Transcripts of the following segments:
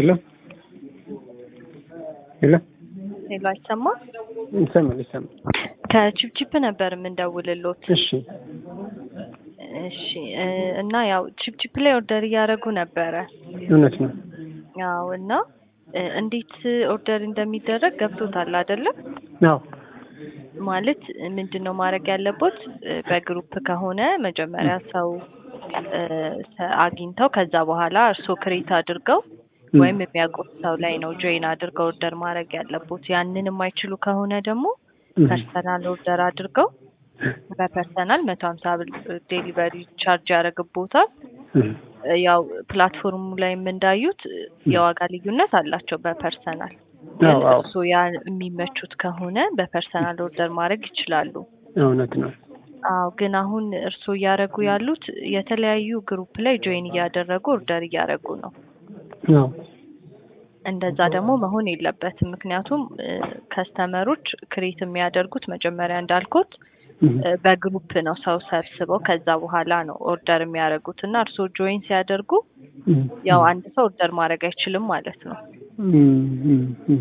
ሄሎ ሄሎ ሄሎ፣ አይሰማም? ይሰማል ይሰማል። ከቺፕቺፕ ነበር የምንደውልሎት። እሺ እሺ እ እና ያው ቺፕቺፕ ላይ ኦርደር እያደረጉ ነበረ። እውነት ነው። ያው እና እ እንዴት ኦርደር እንደሚደረግ ገብቶታል አይደለም? አዎ ማለት ምንድን ነው ማድረግ ያለቦት? እ በግሩፕ ከሆነ መጀመሪያ ሰው እ ሰ- አግኝተው ከዛ በኋላ እርስዎ ክሬት አድርገው ወይም የሚያውቁት ሰው ላይ ነው ጆይን አድርገው ኦርደር ማድረግ ያለቦት። ያንን የማይችሉ ከሆነ ደግሞ ፐርሰናል ኦርደር አድርገው በፐርሰናል መቶ ሀምሳ ብር ዴሊቨሪ ቻርጅ ያደርግቦታል። ያው ፕላትፎርሙ ላይ እንዳዩት የዋጋ ልዩነት አላቸው በፐርሰናል ግን አዎ አዎ እርስዎ ያ የሚመቹት ከሆነ በፐርሰናል ኦርደር ማድረግ ይችላሉ። እውነት ነው። አዎ ግን አሁን እርስዎ እያደረጉ ያሉት የተለያዩ ግሩፕ ላይ ጆይን እያደረጉ ኦርደር እያደረጉ ነው። አዎ እንደዛ ደግሞ መሆን የለበትም። ምክንያቱም ከስተመሮች ክሬት የሚያደርጉት መጀመሪያ እንዳልኩት እም፣ እ በግሩፕ ነው ሰው ሰብስበው ከዛ በኋላ ነው ኦርደር የሚያደርጉት እና እርስዎ ጆይን ሲያደርጉ እም፣ ያው አንድ ሰው ኦርደር ማድረግ አይችልም ማለት ነው እም፣ እም፣ እም።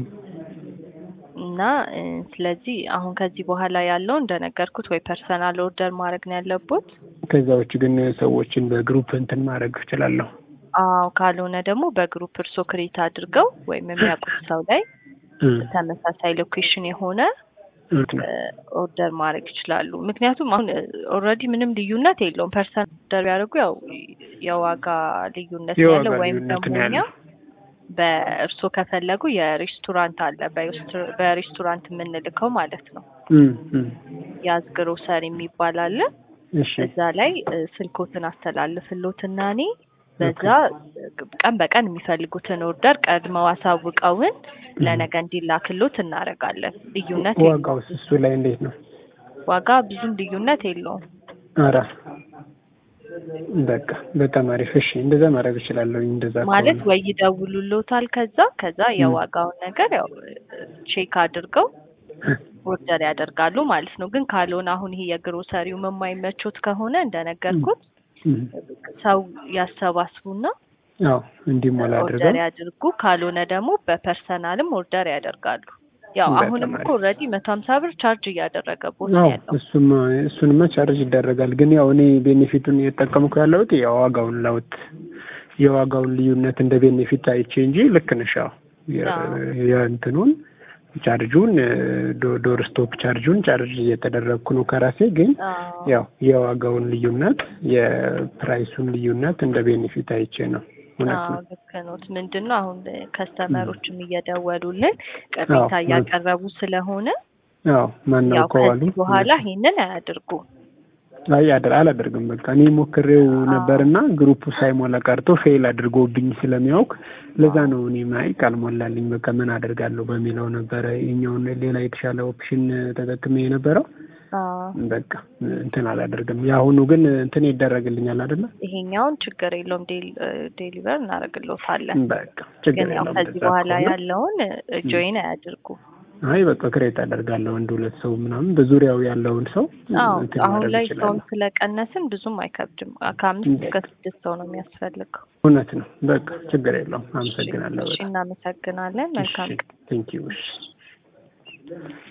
እና እ ስለዚህ አሁን ከዚህ በኋላ ያለው እንደነገርኩት ወይ ፐርሰናል ኦርደር ማድረግ ነው ያለቦት። ከዛ ውጭ ግን ሰዎችን በግሩፕ እንትን ማድረግ እችላለሁ። አዎ ካልሆነ ደግሞ በግሩፕ እርስዎ ክሬት አድርገው ወይም የሚያውቁት ሰው ላይ እም፣ ተመሳሳይ ሎኬሽን የሆነ እውነት ነው። ኦርደር ማድረግ ይችላሉ። ምክንያቱም አሁን ኦልሬዲ ምንም ልዩነት የለውም። ፐርሰን ኦርደር ቢያደርጉ ያው የዋጋ ልዩነት ነው የዋጋ ያለው ወይም ልዩነት ደግሞ ነው እኛ ያለው። በእርስዎ ከፈለጉ የሬስቶራንት አለ በሬስቶ- በሬስቶራንት የምንልከው ማለት ነው። እም፣ እም። ያዝ ግሮሰሪ የሚባል አለ። እሺ እዛ ላይ እ ስልኮትን አስተላልፍሎትና እኔ በዛ ቀን በቀን የሚፈልጉትን ኦርደር ቀድመው አሳውቀውን ለነገ እንዲላክሎት እናደርጋለን። ልዩነት የለውም። ዋጋውስ እሱ ላይ እንዴት ነው? ዋጋ ብዙም ልዩነት የለውም። ኧረ በቃ በጣም አሪፍ። እሺ እንደዛ ማድረግ እችላለሁ። እንደዛ ማለት ከሆነ ወይ ይደውሉሎታል ከዛ ከዛ የዋጋውን ነገር ያው ቼክ አድርገው ኦርደር ያደርጋሉ ማለት ነው። ግን ካልሆነ አሁን ይሄ የግሮሰሪው የማይመቾት ከሆነ እንደነገርኩት እም፣ ሰው ያሰባስቡና አዎ እንዲሞላ ኦርደር አድርገው ያድርጉ። ካልሆነ ደግሞ በፐርሰናልም ኦርደር ያደርጋሉ። ያው በጣም አሁንም እኮ አሪፍ። ኦልሬዲ መቶ ሀምሳ ብር ቻርጅ እያደረገቦት አዎ ነው ያለው። እሱማ እሱንማ ቻርጅ ይደረጋል። ግን ያው እኔ ቤኔፊቱን እየተጠቀምኩ ያለሁት የዋጋውን ለውጥ የዋጋውን ልዩነት እንደ ቤኔፊት አይቼ እንጂ ልክ ነሽ። ያው የ- አዎ። የእንትኑን ቻርጁን ዶ- ዶር ስቶፕ ቻርጁን ቻርጅ እየተደረግኩ ነው ከራሴ ግን አዎ። ያው የዋጋውን ልዩነት የፕራይሱን ልዩነት እንደ ቤኔፊት አይቼ ነው። እውነት አዎ ነው። ልክ ኖት። ምንድን ነው አሁን ከስተመሮችም እየደወሉልን ቅሬታ አዎ፣ እያቀረቡ ስለሆነ አዎ ያው ማናውቀው አሉ። ከዚህ በኋላ ይሄንን አያድርጉ። አይ አድ- አላደርግም። በቃ እኔ ሞክሬው ነበርና ግሩፑ ሳይሞላ ቀርቶ ፌል አድርጎብኝ ስለሚያውቅ ለዛ ነው እኔ ማይ ካልሞላልኝ በቃ ምን አደርጋለሁ በሚለው ነበረ የኛውን ሌላ የተሻለ ኦፕሽን ተጠቅሜ የነበረው። አዎ በቃ እንትን አላደርግም። የአሁኑ ግን እንትን ይደረግልኛል አይደለ? ይሄኛውን ችግር የለውም ዴል- ዴሊቨር እናደርግሎታለን። በቃ ችግር ግን ያው የለውም። ከዚህ እንደዛ በኋላ ከሆነ ያለውን ጆይን አያድርጉ። አይ በቃ ክሬት አደርጋለሁ አንድ ሁለት ሰው ምናምን በዙሪያው ያለውን ሰው አዎ እንትን አሁን ማድረግ ላይ እችላለሁ። ሰውን ስለቀነስን ብዙም አይከብድም። ከአምስት እስከ ስድስት ሰው ነው የሚያስፈልገው። እውነት ነው። በቃ ችግር የለውም። አመሰግናለሁ እሺ በጣም እናመሰግናለን። መልካም ቀን። ቴንኪው።